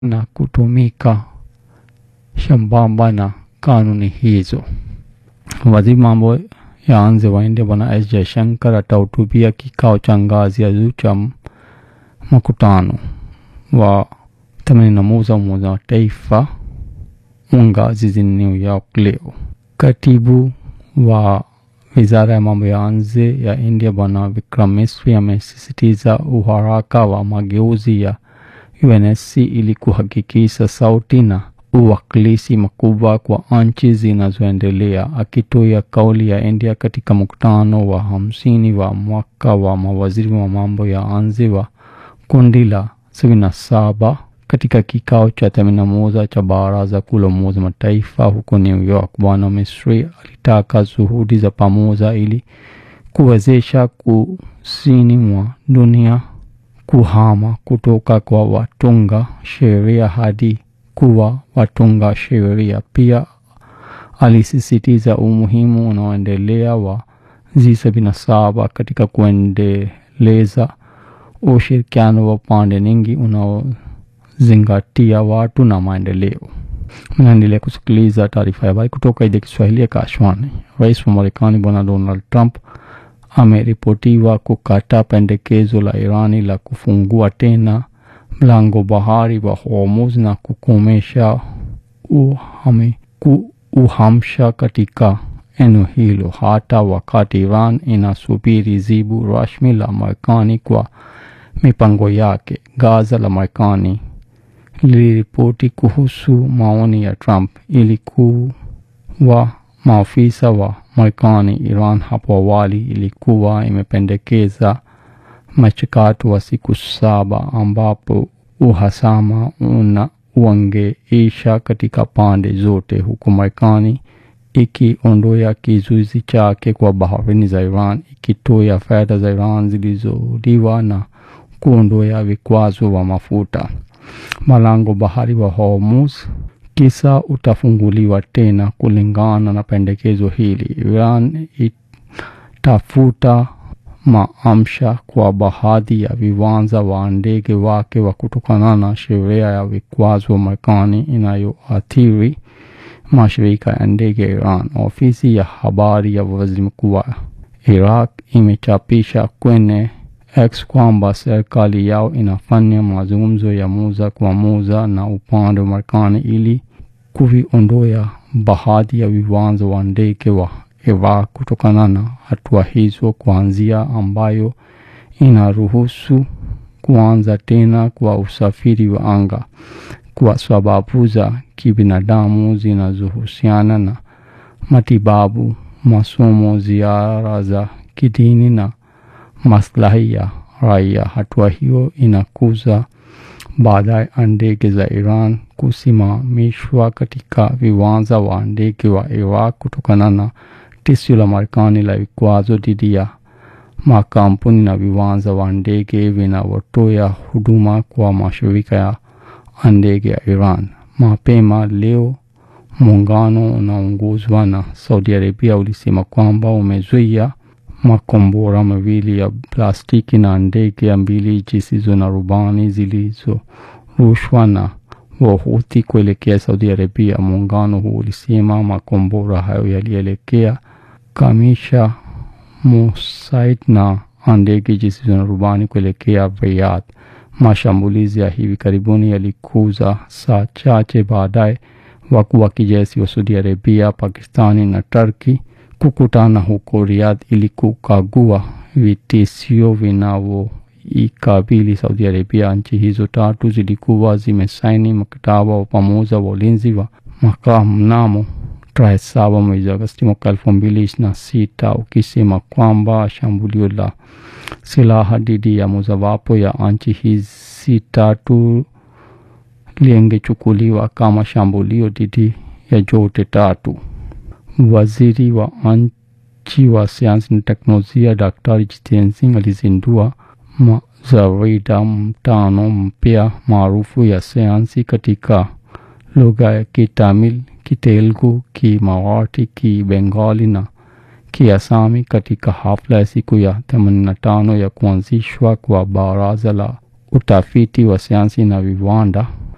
na kutumika sambamba na kanuni hizo. Waziri mambo ya nje wa India Bwana S Jaishankar atahutubia kikao cha ngazi ya juu cha mkutano wa themanini na moja Umoja wa Mataifa unga jijini New York leo. Katibu wa wizara ya mambo ya nje ya India Bwana Vikram Misri amesisitiza uharaka wa mageuzi ya UNSC ili kuhakikisha sauti na uwakilishi mkubwa kwa nchi zinazoendelea. Akitoa kauli ya India katika mkutano wa hamsini wa mwaka wa mawaziri wa mambo ya nje wa kundi la sabini na saba katika kikao cha themanini na moja cha Baraza Kuu la Umoja wa Mataifa huko New York, Bwana Misri alitaka juhudi za pamoja ili kuwezesha kusini mwa dunia kuhama kutoka kwa watunga sheria hadi kuwa watunga sheria. Pia alisisitiza umuhimu unaoendelea wa G77 katika kuendeleza ushirikiano wa pande nyingi unaozingatia watu na maendeleo. Mnaendelea kusikiliza taarifa ya habari kutoka idhaa ya Kiswahili ya Kashwani. Rais wa Marekani Bwana Donald Trump ameripotiwa kukataa pendekezo la Irani la kufungua tena mlango bahari wa Hormuz na kukomesha uhami, ku, uhamsha katika eneo hilo hata wakati Iran inasubiri jibu rasmi la Marekani kwa mipango yake. Gaza la Marekani liliripoti kuhusu maoni ya Trump ilikuwa maafisa wa Marekani Iran hapo awali ilikuwa imependekeza mchakato wa siku saba ambapo uhasama una uangeisha katika pande zote, huku Marekani ikiondoa kizuizi chake kwa baharini za Iran, ikitoa fedha za Iran zilizoliwa na kuondoa vikwazo wa mafuta. Malango bahari wa Hormuz kisa utafunguliwa tena kulingana na pendekezo hili. Iran itafuta maamsha kwa baadhi ya viwanja wa ndege wake wa kutokana na sheria ya vikwazo wa Marekani inayoathiri mashirika ya ndege ya Iran. Ofisi ya habari ya waziri mkuu wa Iraq imechapisha kwenye X kwamba serikali yao inafanya mazungumzo ya moja kwa moja na upande wa Marekani ili kuviondoa baadhi ya viwanja wa ndege wa Iraq kutokana na hatua hizo, kuanzia ambayo inaruhusu kuanza tena kwa usafiri wa anga kwa sababu za kibinadamu zinazohusiana na matibabu, masomo, ziara za kidini na maslahi ya raia. Hatua hiyo inakuza baadaye ndege za Iran kusimamishwa katika viwanja wa ndege wa Iraq kutokana na tishio la Marekani la vikwazo dhidi ya makampuni na viwanja wa ndege vinavyotoa huduma kwa mashirika ya ndege ya Iran. Mapema leo muungano unaongozwa na Saudi Arabia ulisema kwamba umezuia makombora mawili ya plastiki na ndege mbili zisizo na rubani zilizorushwa na Wahuthi kuelekea Saudi Arabia. Muungano huu ulisema makombora hayo yalielekea Kamisha, Musaid na ndege zisizo na rubani kuelekea Riyadh. Mashambulizi ya hivi karibuni yalikuza saa chache baadaye wakuu wa kijeshi wa Saudi Arabia, Pakistani na Turki kukutana huko Riyadh ili kukagua vitisho vinavyoikabili Saudi Arabia. Nchi hizo tatu zilikuwa zimesaini mkataba wa pamoja wa ulinzi wa makaa mnamo tarehe saba mwezi Agosti mwaka elfu mbili ishirini na sita ukisema kwamba shambulio la silaha dhidi ya mojawapo ya nchi hizi tatu lingechukuliwa kama shambulio dhidi ya zote tatu. Waziri wa nchi wa sayansi na teknolojia Daktari Jitendra Singh alizindua majarida mtano mpya maarufu ya sayansi katika lugha ya Kitamil, Kitelugu, Kimarathi, Kibengali na Kiasami katika hafla ya siku ya 85 ya kuanzishwa kwa Baraza la Utafiti wa Sayansi na Viwanda